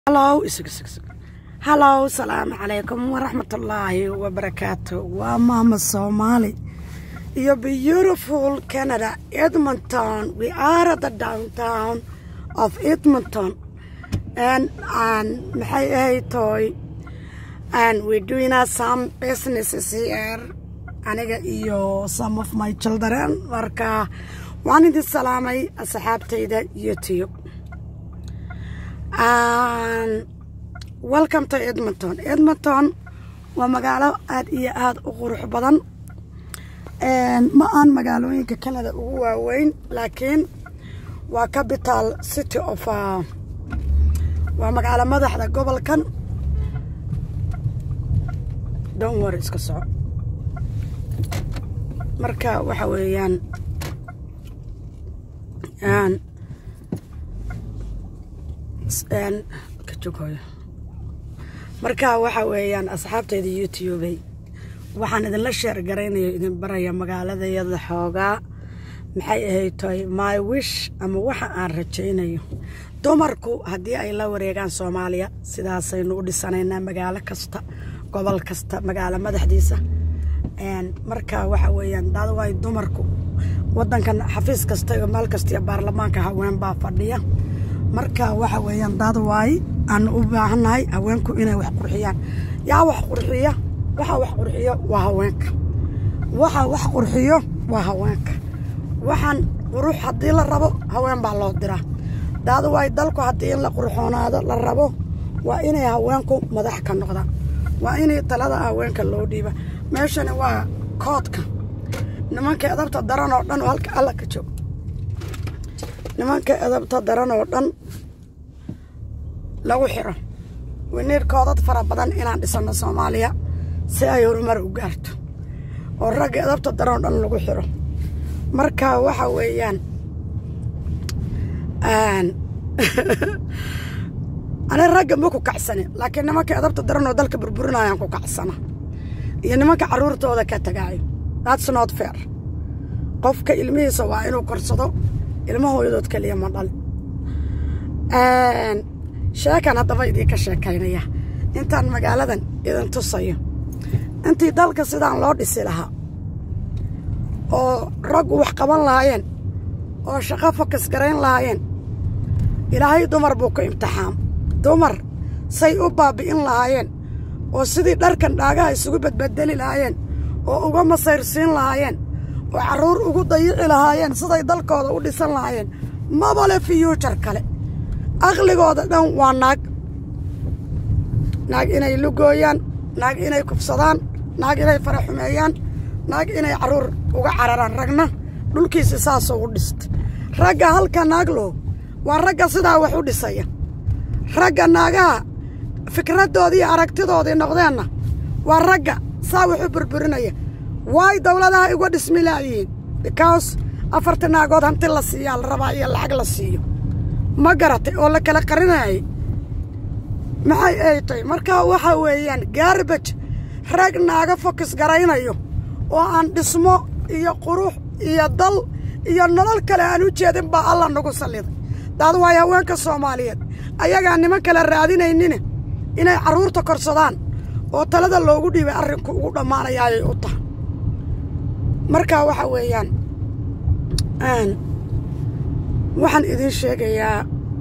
hallow hallow salaamu calaykum waraxmatullaahi wabarakaatu waa maama soomaali iyo beautiful canada edmonton we are at the downtown of edmonton and and maxay ahayd toy and we're doing uh, some businesses here aniga iyo some of my children marka waan idin salaamay asxaabtayda youtube welcome to edmonton edmonton waa magaalo aad iyo aada u qurux badan ma aan magaalooyinka canada ugu waaweyn laakiin waa capital city of waa magaalo madaxda gobolkan donwar iska soco marka waxa weeyaan marka waxa weeyaan asxaabteyda youtubey waxaan idinla sheer garaynayo idin baraya magaaladayada xoogaa maxay ahayd toy my wish ama waxa aan rajaynayo dumarku haddii ay la wareegaan soomaaliya sidaasaynu u dhisanaynaa magaalo kasta gobol kasta magaalo madaxdiisa marka waxa weeyaan daadwaay dumarku wadankan xafiis kasta iyo meel kasta iyo baarlamaanka haween baa fadhiya marka waxa weeyaan daad waaye aan u baahannahay haweenku inay wax qurxiyaan yaa wax qurxiya waxa wax qurxiyo waa haweenka waxa wax qurxiyo waa haweenka waxaan qurux haddii la rabo haween baa loo diraa daad waaye dalku haddii in la qurxoonaado la rabo waa inay haweenku madax ka noqdaan waa inay talada haweenka loo dhiiba meeshani waa koodka nimanka edabta daran oo dhan oo halka alla ka joog nimanka edabta daran oo dhan lagu xiro winiir koodad fara badan inaan dhisano soomaaliya si ay horumar u gaarto oo ragga edabta daran oo dhan lagu xiro marka waxa weeyaan ani ragga ma ku kacsani laakiin nimanka edabta daran oo dalka burburinayaan ku kacsana iyo nimanka carruurtooda ka tagaayo that's not fair qofka ilmihiisa waa inuu korsado ilmahooyadood keliya ma dhali sheekan haddaba idinka sheekaynaya intaan magaaladan idin tusayo intii dalka sidaan loo dhisi lahaa oo raggu wax qaban lahaayeen oo shaqo fokas garayn lahaayeen ilaahay dumar buu ku imtixaam dumar say u baabbi'in lahaayeen oo sidii dharkan dhaagaha isugu badbedeli lahaayeen oo uga masayrsiin lahaayeen oo carruur ugu dayici lahaayeen siday dalkooda u dhisan lahaayeen mabale fiyuujar kale aqligooda dhan waa naag naag inay lugooyaan naag inay kufsadaan naag inay fara xumeeyaan naag inay carruur uga cararaan ragna dhulkiisi saasoo u dhista ragga halka naaglo waa ragga sidaa wax u dhisaya ragga naagaha fikraddoodii iyo aragtidoodii noqdeenna waa ragga saa wax u burburinaya waay dawladaha uga dhismi laayihiin bikaws afarta naagood hanti la siiyaa la rabaa iyo lacag la siiyo ma garatay oo la kala qarinayay maxay ay tahay marka waxa weeyaan gaarbaj rag naaga fokis garaynayo oo aan dhismo iyo qurux iyo dal iyo nolol kale aan u jeedin baa alla nagu salliday daad waayo haweenka soomaaliyeed ayagaa niman kale raadinaynine inay carruurta korsadaan oo talada loogu dhiibay arrinku ugu dhammaanayaayay u tahay marka waxa weeyaan waxaan idiin sheegayaa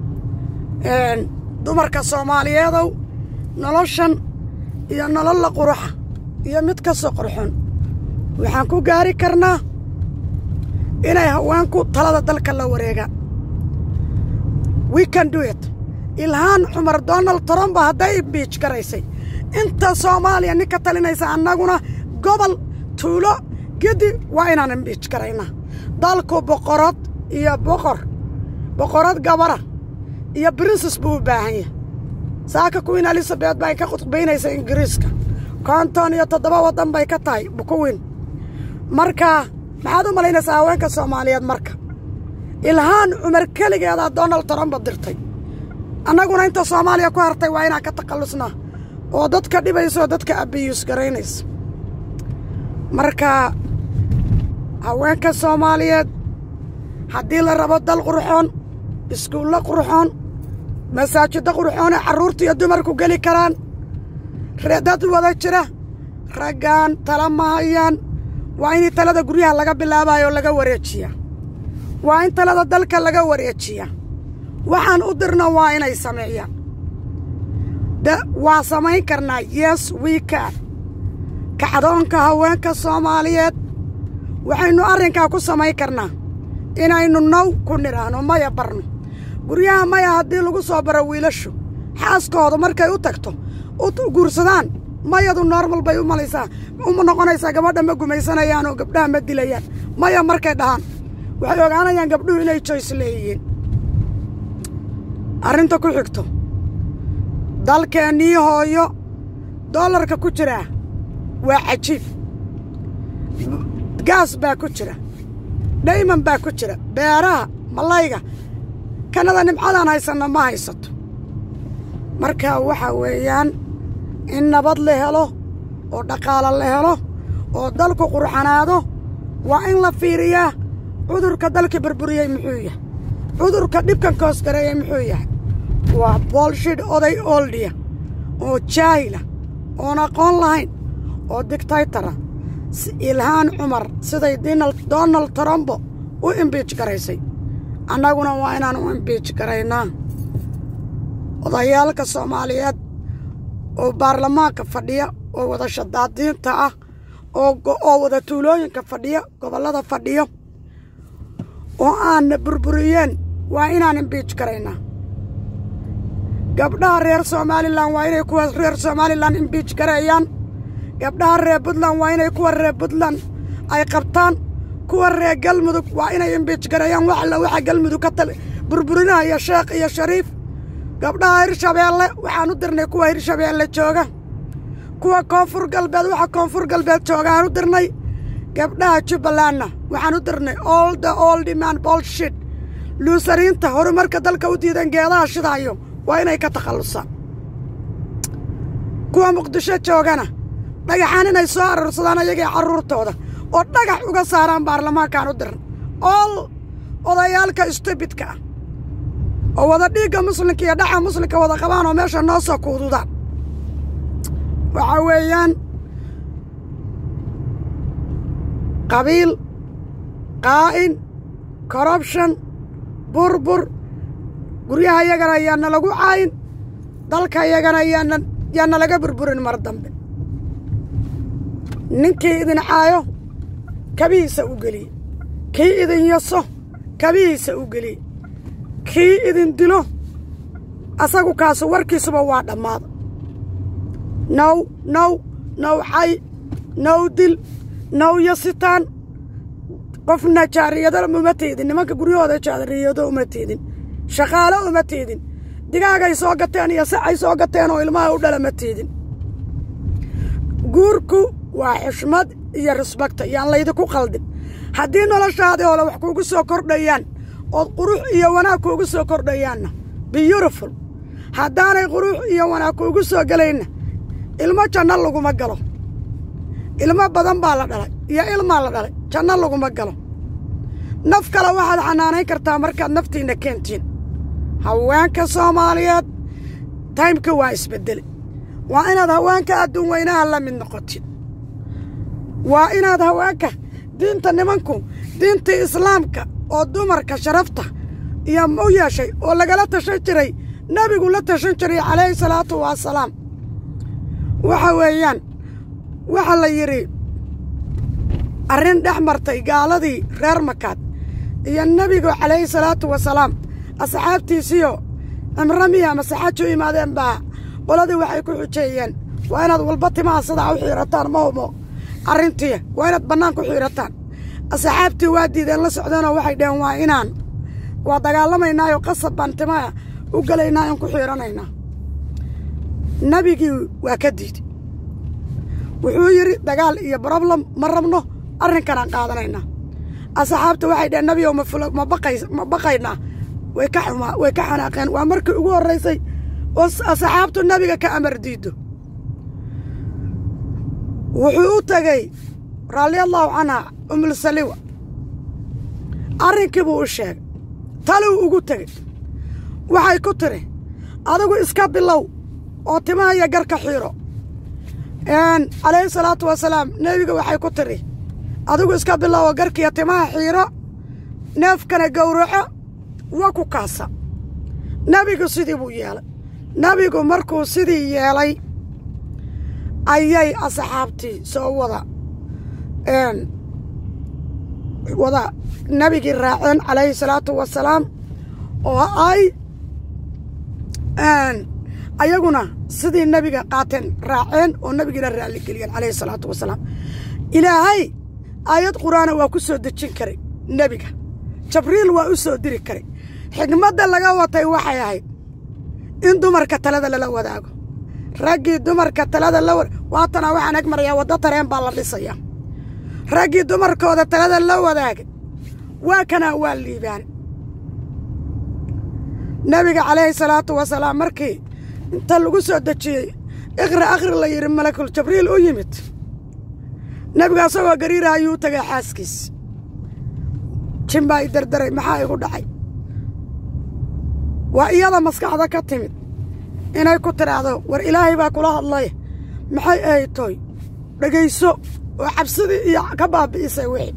dumarka soomaaliyeedow noloshan iyo nololla quruxa iyo mid kastoo qurxon waxaan ku gaari karnaa inay haweenku talada dalka la wareegaan we can do it ilhaan cumar donald trumba hadday biij garaysay inta soomaaliya nin ka talinaysa annaguna gobol tuulo gedi waa inaan imbiij garaynaa dalku boqorad iyo boqor boqorad gabara iyo brinses buu u baahan yahay saaka queen elizabeth bay ka khudbaynaysa ingiriiska konton iyo toddoba waddan bay ka tahay bukuwiin marka maxaad u malaynaysaa haweenka soomaaliyeed marka ilhaan cumar keligeedaa donald trumba dirtay annaguna inta soomaaliya ku hartay waa inaan ka takhallusnaa oo dadka dhibaysa oo dadka abiyuus garaynaysa marka haweenka soomaaliyeed haddii la rabo dal qurxoon iskuullo qurxoon masaajidda qurxoone carruurta iyo dumarku geli karaan dad wada jira raggaan tala ma hayaan waa in talada guryaha laga bilaabayo oo laga wareejiyaa waa in talada dalka laga wareejiyaa waxaan u dirna waa inay sameeyaan waa samayn karnaa yes wiikan kacdoonka haweenka soomaaliyeed waxaynu arrinkaa ku samayn karnaa inaynu now ku nidhaahno maya barno guryaha maya haddii lagu soo baro wiilashu xaaskooda markay u tagto u guursadaan mayadu normal bay u malaysaa uma noqonaysaa gabadha ma gumaysanayaan oo gabdhaha ma dilayaan maya markay dhahaan waxay ogaanayaan gabdhuhu inay joyce leeyihiin arrinta ku xigto dalkeennii hooyo dollarka ku jiraa waa cajiib gaas baa ku jira dhayman baa ku jira beeraha malayga kanada nimcadaan haysanna ma haysato marka waxaa weeyaan in nabad la helo oo dhaqaalo la helo oo dalku qurxanaado waa in la fiiriyaa cudurka dalka burburiyey muxuu yahay cudurka dhibkan koosgareeyey muxuu yahay waa boolshid oday ooldiya oo jaahila oon aqoon lahayn oo digtaytara ilhaan cumar siday donald trumbo u imbiij garaysay annaguna waa inaan u imbiij garaynaa odayaalka soomaaliyeed oo baarlamaanka fadhiya oo wada shadaadiinta ah oo wada tuulooyinka fadhiya gobollada fadhiyo oo aanna burburiyeen waa inaan imbiij garaynaa gabdhaha reer somalilan waa inay kuwa reer somalilan imbiij gareeyaan gabdhaha reer puntland waa inay kuwa reer puntland ay qabtaan kuwa reer galmudug waa inay imbiij gareeyaan wax alla waxa galmudug ka tal burburinaya sheekh iyo shariif gabdhaha hirshabeelle waxaan u dirnay kuwa hirshabeelle jooga kuwa koonfur galbeed waxa koonfur galbeed joogaan u dirnay gabdhaha jubbalandna waxaan u dirnay all the old man bolshit luusariinta horumarka dalka u diidan geedaha shidaayo waa inay ka takhallusaan kuwa muqdisho joogana dhagaxaan inay soo aroorsadaan ayagii carruurtooda oo dhagax uga saaraan baarlamaankaan u diran ool odayaalka stubidka ah oo wada dhiigga muslimka iyo dhaxa muslimka wada qabaan oo meesha noo soo kuududaan waxaa weeyaan qabiil qaa'in corrubtion burbur guryaha yagana ayaana lagu caayin dalka yagana yaana yaana laga burburin mar dambe ninkii idin caayo kabihiisa u geliye kii idin yaso kabihiisa u geliye kii idin dilo asagu kaasu warkiisuba waa dhammaada now now now cay now dil now yasitaan qofna jaariyado uma teedin nimanka guryahooda jaariyado uma teedin shaqaalo uma teedin digaagay soo gateen iyo sacay soo gateen oo ilmaha u dhala ma teedin guurku waa xushmad iyo risbakta yaan laydinku qaldin haddii noloshaadii hole wax kuugu soo kordhayaan ood qurux iyo wanaag kuugu soo kordhayaanna biyutiful haddaanay qurux iyo wanaag kuugu soo gelayna ilmo janno laguma galo ilmo badan baa la dhalay iyo ilmaa la dhalay janno laguma galo naf kale waxaad xanaanayn kartaa markaad naftiinna keentiin haweenka soomaaliyeed taymka waa isbeddele waa inaad haweenka adduun weynaha la mid noqotid waa inaad haweenka diinta nimanku diintii islaamka oo dumarka sharafta iyo u yeeshay oo lagala tashan jiray nebigu la tashan jiray calayhi salaatu wasalaam waxa weeyaan waxaa la yidhi arrin dhex martay gaaladii reer makaad iyo nebigu calayhi salaatu wasalaam asxaabtiisiyo cimro miya masaxaaj u imaadeen baa qoladii waxay ku xujeeyeen waa inaad walba timaha sidaa u xiirataan mahumo arrintii waa inaad bannaan ku xiirataan asxaabtii waa diideen la socdeenoo waxay dheheen waa inaan waa dagaalamaynaayo qasab baan timaha u gelaynaa in ku xiiranaynaa nebigii waa ka diiday wuxuu yidhi dagaal iyo broblam ma rabno arrinkanaan qaadanaynaa asxaabta waxay dheheen nebigow ma baqaynaa way ka xumaa way ka xanaaqeen waa markii ugu horraysay oo asxaabtu nebiga ka amar diiddo wuxuu u tegey raalliallahu canha umulsaliwa arrinkii buu u sheegay taluu ugu tegey waxay ku tiri adigu iska bilow oo timaha iyo garka xiiro calayhi salaatu wasalaam nebiga waxay ku tiri adigu iska bilow oo garkiiyo timaha xiiro neefkana gowraco waa ku kaasa nebigu sidii buu yeelay nebigu markuu sidii yeelay ayay asxaabtii soo wada wada nebigii raaceen calayhi salaatu wasalaam oo ay ayaguna sidii nebiga qaateen raaceen oo nebigiina raalligeliyeen calayhi salaatu wasalaam ilaahay aayad qur'aana waa ku soo dejin karay nebiga jabriil waa u soo diri karay xigmadda laga watay waxay ahayd in dumarka talada lala wadaago raggii dumarka talada la waatana waxaan eg marayaa waddo tareen baa la dhisayaa raggii dumarkooda talada la wadaagay waa kanaa waa liibaan nebiga calayhi salaatu wasalaam markii inta lagu soo dejiyey iqra akhri la yidhi malakul jabriil u yimid nebiga asagoo gariira ayuu u tagay xaaskiis jin baa i dardaray maxaa igu dhacay waa iyada maskaxda ka timid inay ku tidhaahdo war ilaahay baa kula hadlay maxay ahay tooy dhegayso oo cabsidii iyo ka baabi'isay wixii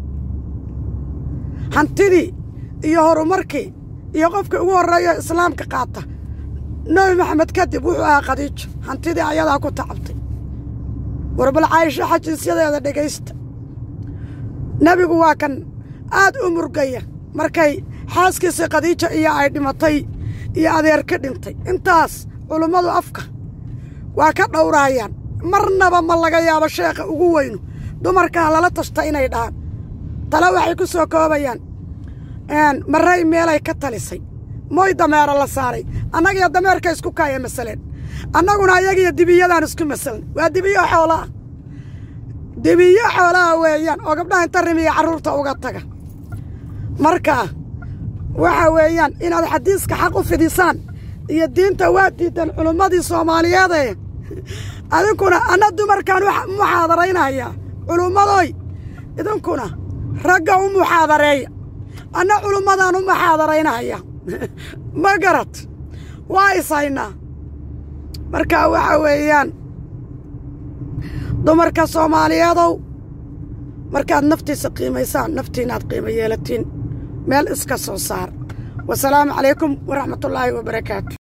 hantidii iyo horumarkii iyo qofkii ugu horreeyo islaamka qaata nebi maxamed kadib wuxuu ahaa khadiijo hantidii ayadaa ku tacabtay war bal caayisho xajiisyadeeda dhegaysta nebigu waa kan aad u murgaya markay xaaskiisii khadiija iyo ay dhimatay iyo adeer ka dhintay intaas culummadu afka waa ka dhowraayaan marnaba ma laga yaabo sheekha ugu weynu dumarkaa lala tashta inay dhahaan tale waxay ku soo koobayaan marray meelay ka talisay moy dameero la saaray annagiyo dameerka isku kaaya masaleen annaguna ayagiyo dibiyadaan isku masalnay waa dibiyo xoolaah dibiyo xoolaha weeyaan oo gabdhaha inta rimiya carruurta uga taga marka waxa weeyaan inaad xadiiska xaq u fidisaan iyo diinta waa diidan culummadii soomaaliyeede idinkuna anna dumarkaan muxaadaraynayaa culummadoy idinkuna ragga u muxaadareeya anna culummadaan u muxaadaraynaya ma garad waa ishaynaa marka waxa weeyaan dumarka soomaaliyeedow markaad naftiisa qiimaysaan naftiinaad qiimo yeelatiin meel iska soo saar wasalaamu calaykum waraxmatullaahi wabarakaatu